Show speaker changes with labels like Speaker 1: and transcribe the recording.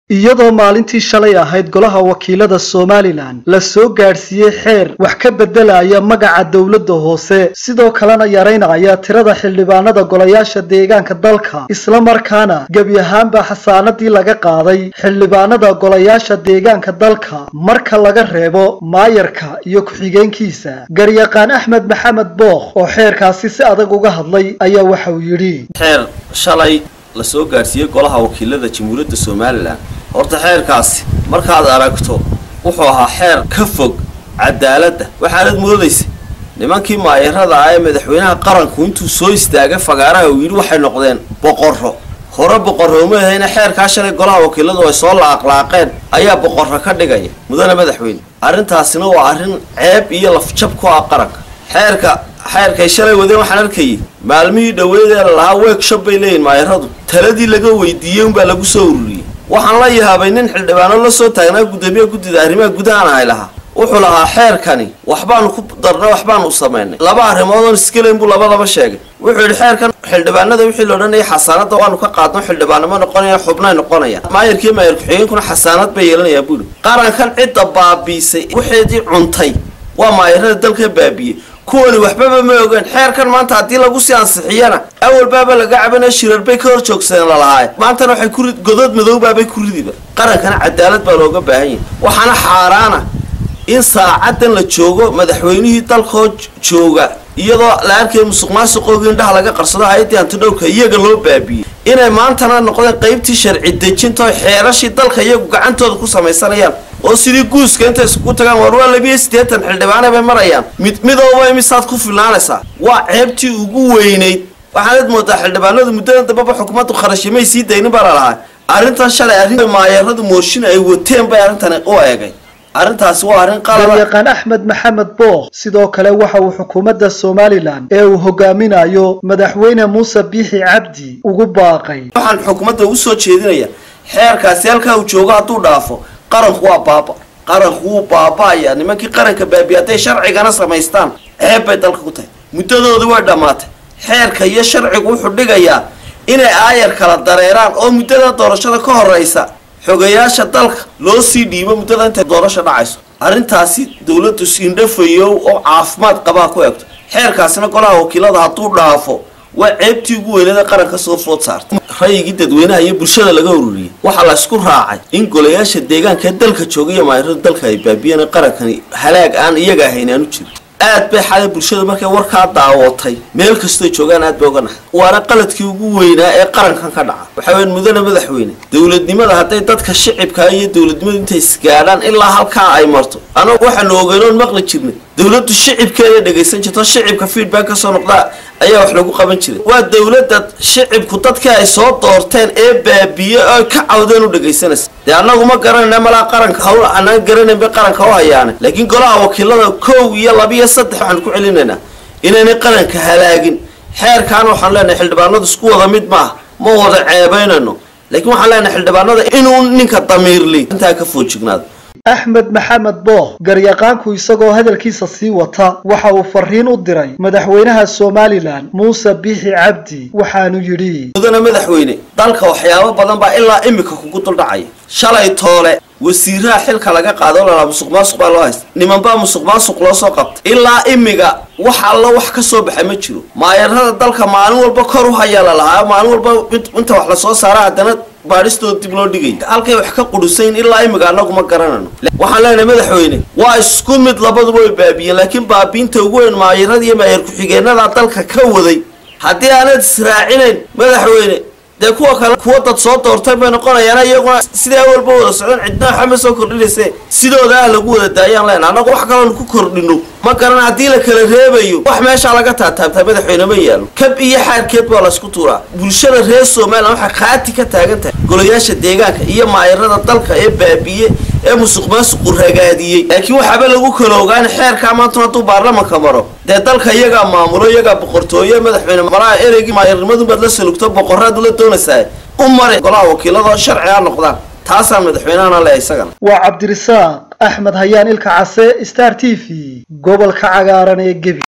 Speaker 1: iyadoo maalintii shalay ahayd golaha wakiilada somalilan la soo gaadhsiiyey xeer wax ka beddelaya magaca dowladda hoose sidoo kalena yaraynaya tirada xildhibaanada golayaasha deegaanka dalka isla markaana gebi ahaanba xasaanadii laga qaaday xildhibaanada golayaasha deegaanka dalka marka laga reebo maayarka iyo ku-xigeenkiisa garyaqaan axmed maxamed bookh oo xeerkaasi si adag uga hadlay ayaa waxa uu yidhi
Speaker 2: xeer shalay la soo gaadhsiiyey golaha wakiilada jamhuuriyadda somalilan horta xeerkaasi markaad aragto wuxuu ahaa xeer ka fog cadaaladda waxaanad moodaysa nimankii maayarada ah ee madaxweynaha qaranku intuu soo istaagay fagaaraha uu yidhi waxay noqdeen boqorro hore boqorro uma ahayna xeerkaa shalay golaha wakiiladu ay soo laaqlaaqeen ayaa boqorro ka dhigaya mudane madaxweyne arrintaasina waa arrin ceeb iyo lafjab ku ah qaranka xeerka xeerkay shalay wadeen waxaan arkayay maalmihii dhoweedee la lahaa workshop bay leeyihin maayaradu taladii laga weydiiyey unbaa lagu soo ururiyey waxaan la yaabay nin xildhibaano la soo taagnaa guddoomiye guddida arrimaha gudahaan ahay lahaa wuxuu lahaa xeerkani waxbaanu ku darnay waxbaanu samaynay laba arrimood oon iskaleyn buu labadaba sheegay wuxuu yidhi xeerkan xildhibaanada wixii la odhanayay xasaanadda waanu ka qaadno xildhibaanimo noqonaya xubnay noqonayaan maayarkiiyo maayar ku-xigeenkuna xasaanad bay yeelanayaan buu yidhi qarankan cidda baabiisay waxeedii cuntay waa maayarada dalka baabiiyey kuwani waxbaba ma ogeen xeerkan maanta haddii lagu sii ansixiyana awalbaaba laga cabanaya shirar bay ka hor joogsadeen lalahaaye maantana waxay ku godod madowbaabay ku ridiba qarankana cadaalad baa looga baahan yahay waxaana xaaraana in saacadan la joogo madaxweynihii dalkoo jooga iyadoo la arkaya musuq maasuqooga indhaha laga qarsado hay-addii antidhowrka iyaga loo baabiyey inay maantana noqdeen qaybtii sharci dejinta oo xeerashii dalka iyagu gacantooda ku samaysanayaan oo sidii guuska intay iskugu tagaan war waa labiyo siddeetan xildhibaane bay marayaan mid midooba imisaad ku filnaanaysaa waa ceebtii ugu weynayd waxaanad moodaa xildhibaanadu muddadan dambaba xukuumaddu kharashimay sii daynin baa lalahaa arrintan shalay arrin maayaradu mooshin ay wateen bay arrintani u eegay arrintaasi waa arrin qalaba
Speaker 1: garyaqaan axmed maxamed bookh sidoo kale waxa uu xukuumadda somalilan ee uu hogaaminayo madaxweyne muuse biixi cabdi ugu baaqay
Speaker 2: waxaan xukuumadda ugu soo jeedinaya xeerkaasi halkaa uu joogo hadduu dhaafo qaranku waa baaba qaranku wuu baaba'aya nimankii qaranka baabiya hadday sharcigana samaystaan ceeb bay dalka ku tahay muddadoodii way dhammaatay xeerka iyo sharcigu wuxuu dhigayaa inay aayar kala dareeraan oo muddada doorashada ka horeysa xogayaasha dalka loo sii dhiibo muddada intay doorasha dhacayso arrintaasi dowladdu siindhafayow oo caafimaad qabaa ku egto xeerkaasina golaha wakiilada hadduu dhaafo waa ceebtii ugu weyneeda qaranka soo food saartay rayigii dadweynaha iyo bulshada laga ururiyey waxaa la isku raacay in golayaasha deegaanka dalka jooga iyo maayarada dalka ay baabiyeen qarankani halaag aan iyaga ahayn aanu jirin aad bay xalay bulshada markay warkaa daawatay meel kastoy joogaan aad bay uga naxay waana qaladkii ugu weynaa ee qarankan ka dhaca waxaa weyan mudane madaxweyne dowladnimada hadday dadka shicibka iyo dowladnimadu intay isgaadhaan ilaa halkaa ay marto anagu waxaanu ogeynoon maqli jirnay dowladdu shicibkeeda dhegaysan jirto shicibka feedback ka soo noqdaa ayaa wax lagu qaban jiray waa dowladda shicibku dadkii ay soo doorteen ee baabiye oo ka cawdeen u dhegaysanaysa dee annagu ma garanayna malaa qaranka hawl anaan garanayn bay qaranka u hayaane laakiin golaha wakiilada kow iyo labiyo saddex waxaan ku celinaynaa inaynay qaranka halaagin xeerkaana waxaan leenahay xildhibaanadu isku wada mid maaha ma wada ceebaynayno laakiin waxaan leenahay xildhibaanada inuu ninka damiirli intaa ka foojignaado
Speaker 1: axmed maxamed bookh garyaqaanku isagoo hadalkiisa sii wata waxa uu fariin u diray madaxweynaha somalilan muuse biixi cabdi waxaanu yidhi
Speaker 2: mudane madaxweyne dalka waxyaabo badan baa ilaa imika kugu duldhacaya shalay toole wasiiraha xilka laga qaado lalaa musuq maasuq baa loo haysta nimanbaa musuq maasuq loo soo qabtay ilaa imiga wax alla wax ka soo baxa ma jiro maayarada dalka maalin walba kor u hayaa lalahaa maalin walba inta wax lasoo saara haddana baadhistooda dib loo dhigay halkay wax ka qudusayn ilaa imiga annagu ma garanayno waxaan leenahay madaxweyne waa isku mid labaduba way baabiyeen laakiin baabiinta ugu weyn maayarada iyo maayar ku-xigeenada dalka ka waday haddii aanad israacinayn madaxweyne dee kuwa kale kuwa dad soo doortay bay noqonayaan iyaguna sidaa walba wada socdaan cidna waxa ma soo kordhinayse sidooda ah lagu wada daayaan lena annagu wax kaloonu ku kordhino ma garan haddii la kala reebayo wax meeshaa laga taataabtaa madaxweyne ma yaalo kab iyo xaarkeed baa laysku tuuraa bulshada reer somalilan waxay khaati ka taagan tahay golayaasha deegaanka iyo maayarada dalka ee baabiye ee musuq maasuqu ragaadiyey laakiin waxaaba lagu kala ogaan xeerkaa maantuna hadduu baarlamanka maro dee dalka iyagaa maamulo iyagaa boqortooye madaxweyne malaha ereygii maayarnimadubaad la salugto boqoraad ula doonaysaa u mari golaha wakiilada oo sharci ha noqdaan taasaan madaxweynahana leehay isagana
Speaker 1: waa cabdirisaaq axmed hayaan ilka case star t v gobolka cagaaran ee gebi